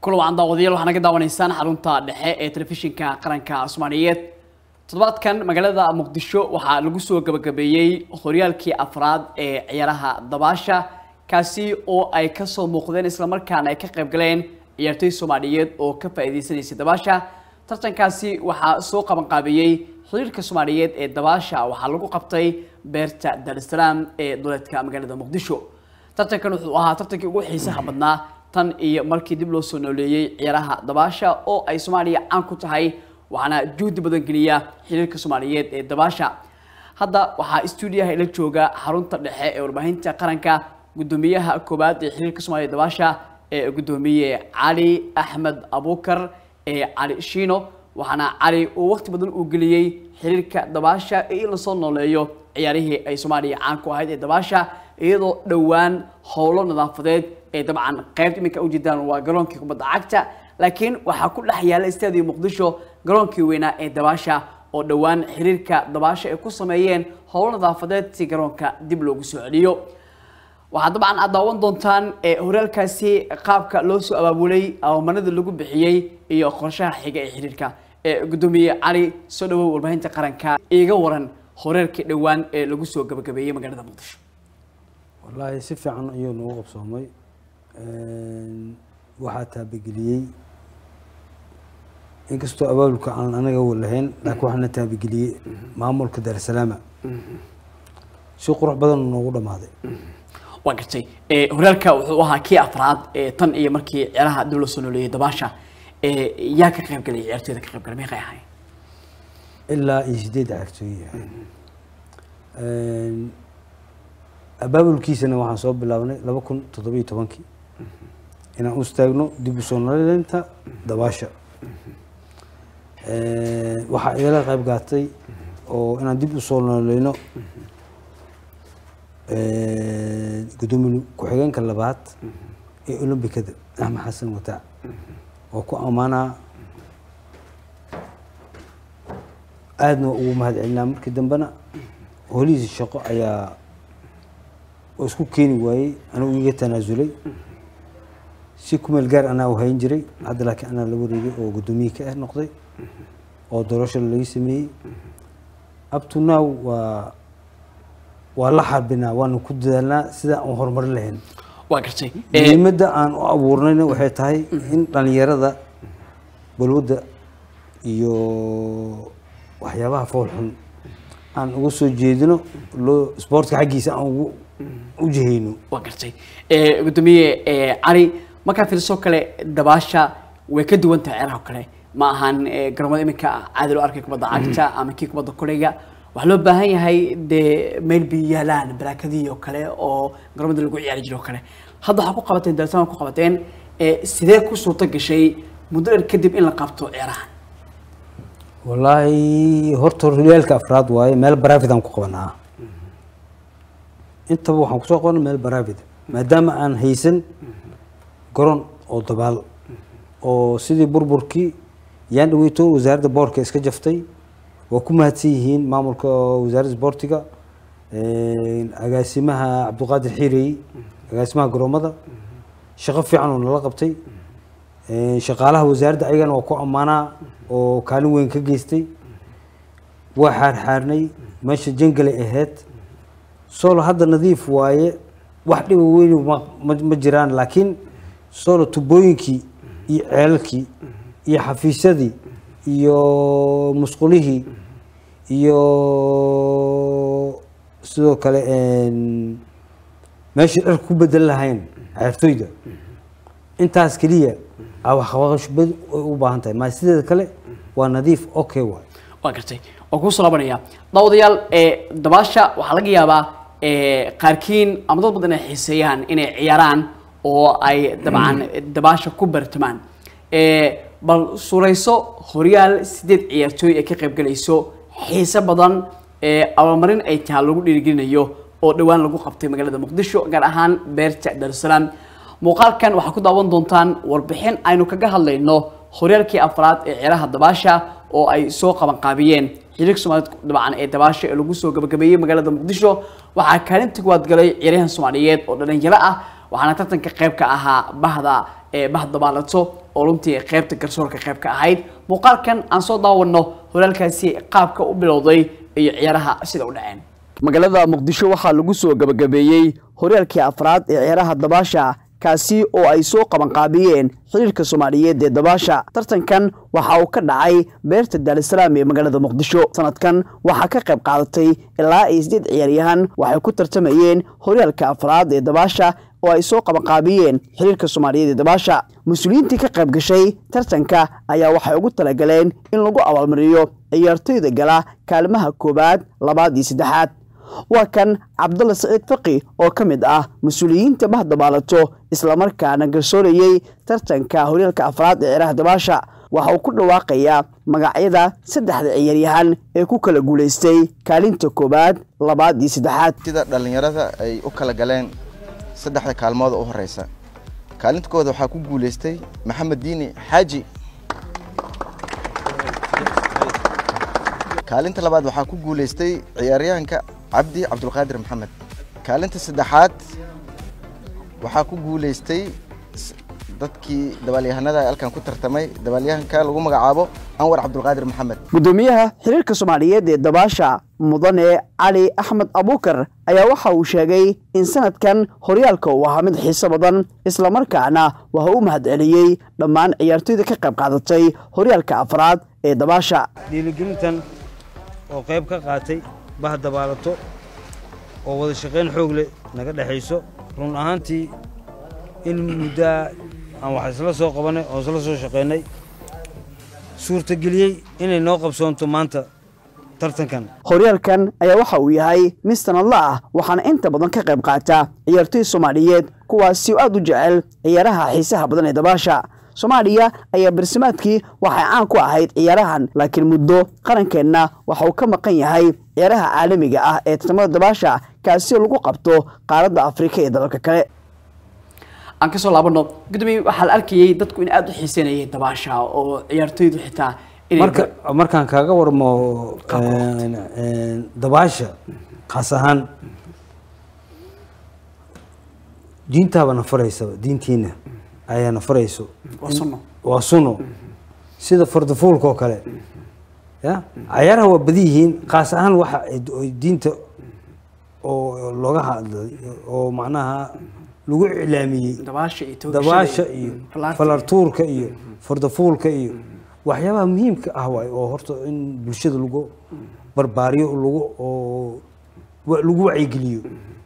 kulan wacan daawadayaal waxaa naga daawanaysaan xarunta dhexe ee telefishinka qaranka soomaaliyeed toddobaadkan magaalada muqdisho waxaa lagu soo gabagabeeyey horyaalkii afraad ee ciyaaraha dabaasha kaasi oo ay kasoo muuqdeen islamarkaana ay ka qayb galeen ciyaartoy soomaaliyeed oo ka faa'iideysanaysay dabaasha tartankaasi waxaa soo qabanqaabiyey xiriirka soomaaliyeed ee dabaasha waxaa lagu qabtay beerta daarusalaam ee duleedka magaalada muqdisho tartankan wuxuu ahaa tartankii ugu xiisaha badnaa tan iyo markii dib loo soo nooleeyey ciyaaraha dabaasha oo ay soomaaliya caan ku tahay waxaana juhdi badan geliya xiriirka soomaaliyeed ee dabaasha hadda waxaa stuudiyaha ila jooga xarunta dhexe ee warbaahinta qaranka gudoomiyaha koowaad ee xiriirka soomaaliya dabaasha ee gudoomiye cali axmed abuukar ee cali shiino waxaana cali uu waqti badan uu geliyey xiriirka dabaasha in lasoo nooleeyo ciyaarihii ay soomaaliya caan ku ahayd ee dabaasha iyadoo dhowaan howlo nadaafadeed ee dabcan qaybta iminka ujeedaan waa garoonkii kubadda cagta laakiin waxaa ku dhex yaala istaadiyo muqdisho garoonkii weynaa ee dabaasha oo dhowaan xiriirka dabaasha ay ku sameeyeen howlo nadaafadeed si garoonka dib loogu soo celiyo waxaa dabcan aad daawan doontaan horyaalkaasi qaabka loo soo abaabulay awamanada lagu bixiyey iyo qorshaha xiga ee xiriirka gudoomiye cali soo dhawow warbaahinta qaranka iiga waran horeerkii dhowaan ee lagu soo gabagabeeyey magaalada muqdisho wallaahi si fiican ayuu nagu qabsoomay waxaa taabageliyey inkastoo abaabulka aan anaga lahayn laakiin waxaana taabageliyey maamulka daarusalaama si qurux badan noogu dhamaaday waa gartay horyaalka wuxuu ahaa kii afraad tan iyo markii ciyaaraha dib loo soo nooleeyey dabaasha yaa ka qayb galay ciyaartooyda ka qayb galay meeqay ahayn ilaa iyo sideed ciyaartooy abaabulkiisana waxaan soo bilaabnay laba kun toddobiyo tobankii inaan u istaagno dib u soo nooleynta dabaasha waxaa igala qayb gaatay oo inaan dib u soo nooleyno gudoomiye ku-xigeenka labaad ee olombikada axmed xasan wataac oo ku ammaanaa aadna ugu mahad celinaa markii dambena holihiisa shaqo ayaa oo isku keeni waayey anigu iga tanaasulay si kumeel gaar anaa u hayn jiray hadda laakiin anaa la wareegay oo guddoomiye ka ah noqday oo doorasho laga sameeyey up to now waa waa la xarbinaa waana ku dadaalnaa sida aan horumarin lahayn waa gartay muhiimadda aan u abuurnayna waxay tahay in dhalinyarada balwadda iyo waxyaabaha fool xun aan uga soo jeedino loo sportka xaggiisa aan ugu u jihayno waa gartay gudoomiye cali markaa fiirsoo kale dabaasha way ka duwan tahay ciyaaraha kale ma ahan garoomada iminka caadi loo arkay kubadda cagta ama kii kubadda koleyga waxaa loo baahan yahay dee meel biyo yaalaan baraakadihii oo kale oo garoomada lagu ciyaari jiro oo kale hadda waxaa ku qabateen daarsama ku qabateen sidee ku suurto gashay muddo dheer kadib in la qabto ciyaarahan wallaahi horta horyaalka afraad waaye meel barafid aan ku qabanaa intaba waxaan kusoo qabanay meel barafid maadaama aan haysan garoon oo dabaal oo sidii burburkii yaan dhaweyto wasaaradda boorka iska jaftay waa ku mahadsan yihiin maamulka wasaaradda sboortiga agaasimaha cabdiqaadir xiirey agaasimaha garoomada shaqo fiican oo nala qabtay shaqaalaha wasaaradda ayagana waa ku ammaanaa oo kaalin weyn ka geystay waa xaarxaarnay meesha jangalay ahayd solo hadda nadiif waaye wax dhiba weyn ma jiraan laakiin solo tubooyinkii iyo ceelalkii iyo xafiisyadii iyo musqulihii iyo sidoo kale meeshii dhar ku bedel lahayn ciyaartooyda intaas keliya waxqabashbad ay u baahan tahay maa sideeda kale waa nadiif okay waay waa gartay waan kuu soo laabanaya daawadayaal dabaasha waxaa laga yaabaa qaarkiin ama dad badan ay xiiseeyaan inay ciyaaraan oo ay dabcan dabaasha ku bartamaan bal suurayso horyaal sideed ciyaartooy ay ka qayb galayso xiise badan abaalmarin ay tahay lagu dhiirigelinayo oo dhowaan lagu qabtay magaalada muqdisho gaar ahaan beerta daarusalaam muuqaalkan waxaa ku daawan doontaan warbixin aynu kaga hadlayno horyaalkii afraad ee ciyaaraha dabaasha oo ay soo qabanqaabiyeen xiriirka soomaaliyed dabcan ee dabaasha ee lagu soo gabagabeeyey magaalada muqdisho waxaa kaalinta kuwaad galay ciyaaryahan soomaaliyeed oo dhalinyaro ah waxaana tartanka qayb ka ahaa bahda ee bahdabaalato oo runtii qaybta garsoorka qayb ka ahayd muuqaalkan aan soo daawano horyaalkaasi qaabka u bilowday iyo ciyaaraha sida u dhaceen magaalada muqdisho waxaa lagu soo gabagabeeyey horyaalkii afraad ee ciyaaraha dabaasha kaasi oo ay soo qabanqaabiyeen xiriirka soomaaliyeed ee dabaasha tartankan waxa uu ka dhacay beerta daarisalaam ee magaalada muqdisho sanadkan waxaa ka qayb qaadatay ilaa iyo sideed ciyaaryahan waxay ku tartamayeen horyaalka afraad ee dabaasha oo ay soo qabanqaabiyeen xiriirka soomaaliyeed ee dabaasha mas-uuliyiintii ka qayb gashay tartanka ayaa waxay ugu talagaleen in lagu abaalmariyo ciyaartoyda gala kaalimaha koowaad labaad iyo saddexaad waa kan cabdulla saciid faqi oo ka mid ah mas-uuliyiinta bahdabaalato islamarkaana garsoorayey tartanka horyaalka afraad ee ciyaaraha dabaasha waxa uu ku dhawaaqayaa magacyada saddexda ciyaaryahan ee ku kala guulaystay kaalinta koowaad labaad iyo saddexaad sida dhallinyarada ay u kala galeen saddexda kaalmooda u horeysa kaalinta koowaad waxaa ku guuleystay maxamed diini xaaji kaalinta labaad waxaa ku guuleystay ciyaaryahanka cabdi cabdulqaadir maxamed kaalinta saddexaad waxaa ku guuleystay s- dadkii dabaalyahanada halkan ku tartamay dabaalyahanka lagu magacaabo anwar cabdulqaadir maxamed gudoomiyaha xiriirka soomaaliyeed ee dabaasha mudane cali axmed abuukar ayaa waxa uu sheegay in sanadkan horyaalka uu ahaa mid xiiso badan islamarkaana waxa u mahadceliyey dhammaan ciyaartoyda ka qayb qaadatay horyaalka afraad ee dabaasha dhiirigelintan oo qayb ka qaatay bahdabaalato oo wada shaqayn xoog leh naga dhexayso run ahaantii in muddaa aan wax isla soo qabanay oo isla soo shaqaynay suurtageliyey inay noo qabsoonto maanta tartankan horyaalkan ayaa waxa uu yahay mid sanadla ah waxaana inta badan ka qayb qaata ciyaartoy soomaaliyeed kuwaasi oo aad u jecel ciyaaraha xiisaha badan ee dabaasha soomaaliya ayaa barsimaadkii waxay caan ku ahayd ciyaarahan laakiin muddo qarankeenna waxa uu ka maqan yahay ciyaaraha caalamiga ah ee tartamada dabaasha kaasi oo lagu qabto qaaradda afrika iyo dalalka kale aan kasoo laabano gudoomiye waxaa la arkayay dadku in aada u xiiseynayay dabaasha oo ciyaartoydu xitaa inay marka markaan kaaga warmo een, een, dabaasha khaas ahaan diintaaba na faraysaba diintiina ayaa na farayso waa sunno waa suno sida fardafuulka oo kale ya cayaaraha waa badi yihiin khaas ahaan waxa ay d- ay diinta oo looga hadlay oo macnaha lagu iclaamiyey dabaasha iyo toogashada dabaasha iyo falaarta falartuurka iyo fardafuulka iyo waxyaabaha muhiimka ah waay oo horta in bulshada lagu barbaariyo lagu oo wa- lagu wacyigeliyo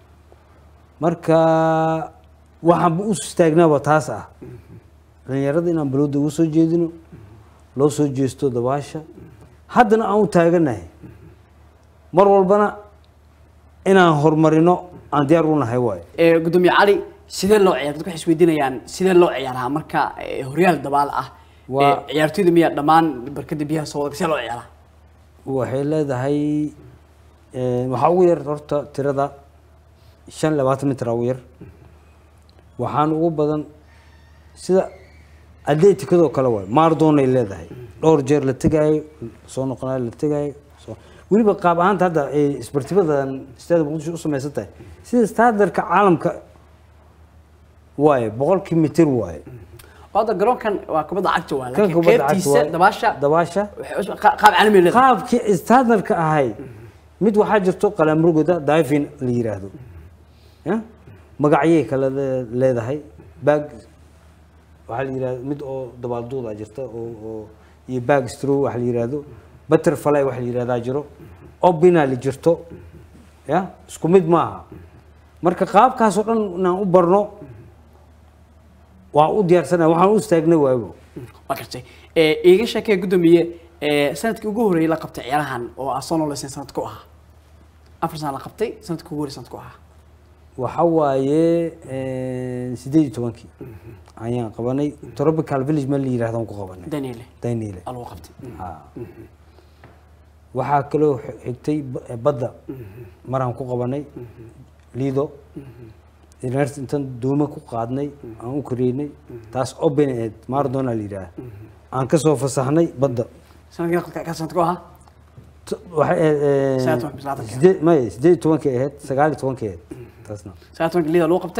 marka waxaanba u istaagnaaba taas ah dhalinyarada inaan balooda uga soo jeedino loo soo jeesto dabaasha haddana aan u taaganahay mar walbana inaan horumarino aan diyaar u nahay waayo ee gudoomiye cali sidee loo ciyaar dadku waxay isweydiinayaan sidee loo ciyaaraa marka ee, horyaal dabaal ah Waa- ee, ciyaartoyda miyaa dhammaan barkada biyaha soo wada sidee loo ciyaaraa waxay leedahay eh, waxaa ugu yar horta tirada shan iyo labaatan mitir aa ugu yar waxaan ugu badan sida atleticadoo kale waay maardoonay leedahay dhowr jeer la tegaayo soo noqonayo la tegaayo soo- weliba qaab ahaanta hadda ay isbartibadan istaada muqdisho u samaysan tahay sida standardka caalamka waaye boqolkii mitir waaye oo hadda garoonkan waa kubadda cagta waa kan laakiin kubadda cagta qaybtiisa waaye. dabaasha dabaasha waxay us- qa- qaab caalami leedahay qaabkii standardka ahay mid waxaa jirto qalaamurgoda diving la yiraahdo ya magacyay kala le- leedahay bag waxaa la yirahdo mid oo dabaalduuda jirta oo oo iyo bag straw waxa la yiraahdo butterfly waxa la yirahdaa jiro obinali jirto ya isku mid maaha marka qaabkaas oo dhan inaan u barno waan u diyaarsanahay waxaan u istaagnay waago waa gartay ee, iiga sheekee gudoomiye ee, sanadkii ugu horreeyay la qabtay ciyaarahan oo ah soo nooleysan sanadku ahaa afar sana la qabtay sanadkii ugu horreeyay sanadku ahaa waxa waaye sideed iyo tobankii ayaan qabanay tropical village meel la yirahdo aan ku qabanay daniele dayniile aa lagu qabtay Ha. waxaa kaloo xi- xigtay ba- badda maraan ku qabanay lido university intaan duume ku qaadnay aan u koreynay taas open aid maradona la yidhaah aan kasoo fasaxnay badda sanadkii ka sanadku ahaa T- waxay ahayd, eh, Sagaal iyo toban, labaatan. sideed- maya sideed iyo tobankii ahayd sagaal iyo tobankii ahayd taasna sagaal tobankii liida lagu qabtay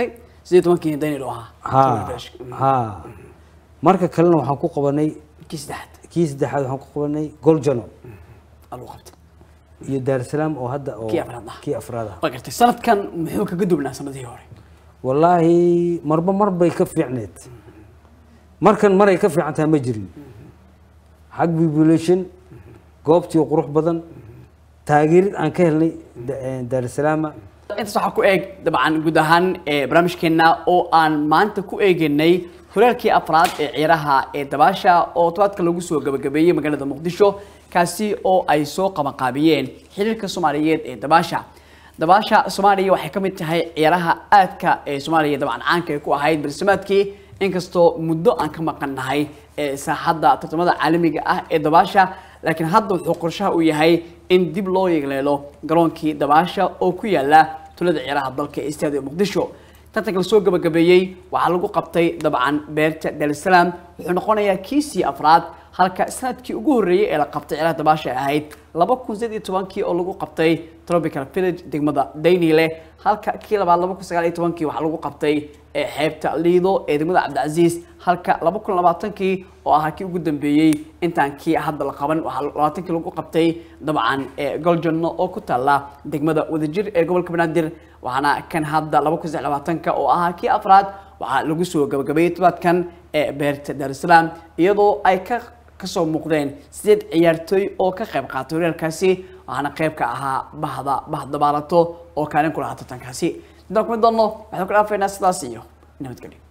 sidii tobankii daniel u ahaa ha ha marka kalena waxaan ku qabanay kii saddexaad kii saddexaad waxaan ku qabanay goljano aa lagu qabtay iyo daarsalaam oo hadda oo Kii afraad ah. kii afraad ah waa gartay sanadkan muxuu kaga duwnaa sanadihii hore wallaahi marba mar bay ka fiicneed markan maray ka fiican tahay ma jirin xag population goobtii oo qurux badan taageerid aan ka helnay Da- eh, daarsalaama intaas waxaa ku eeg dabcan guud ahaan ee barnaamijkeena oo aan maanta ku eeganay horaalkii afraad ee ciyaaraha ee dabaasha oo tobaadka lagu soo gabagabeeyey magaalada muqdisho kaasi oo ay soo qabanqaabiyeen xiriirka soomaaliyeed ee dabaasha dabaasha soomaaliya waxay ka mid tahay ciyaaraha aadka ee soomaaliya dabcan caanka ay ku ahayd barsimaadkii inkastoo muddo aan ka maqannahay ee saaxadda tartamada caalamiga ah ee dabaasha laakiin hadda wuxuu qorshaha u yahay in dib loo yeegleelo garoonkii dabaasha oo ku yaala tulada ciyaaraha dalka ee istaadiga muqdisho tartanka lasoo gabagabeeyey waxaa lagu qabtay dabcan beerta darsalaam wuxuu noqonayaa kiisii afraad halka sanadkii ugu horreeyey ee la qabtay ciyaaraha dabaasha ay ahayd laba kun sideed iyo tobankii oo lagu qabtay tropical village degmada daynile halka kii labaad laba kun sagaal iyo tobankii waxaa lagu qabtay ee xeebta liido ee degmada cabdicasiis halka laba kun labaatankii oo ahaa kii ugu dambeeyey intaan kii hadda la qaban waxaa labaatankii lagu qabtay dabcan ee goljanno oo ku taalla degmada wadajir ee gobolka banaadir waxaana kan hadda laba kun saddex iyo labaatanka oo ahaa kii afraad waxaa lagu soo gabagabeeyey tobaadkan ee beerta daarusalaam iyadoo ay ka kasoo muuqdeen sideed ciyaartooy oo ka qayb qaatay horyaalkaasi waxaana qayb ka ahaa bahda bahdabaalato oo kaalin ku lahaa tartankaasi intaan kuma doonno waxaan ku dhaafaynaa sidaas iyo nabadgelyo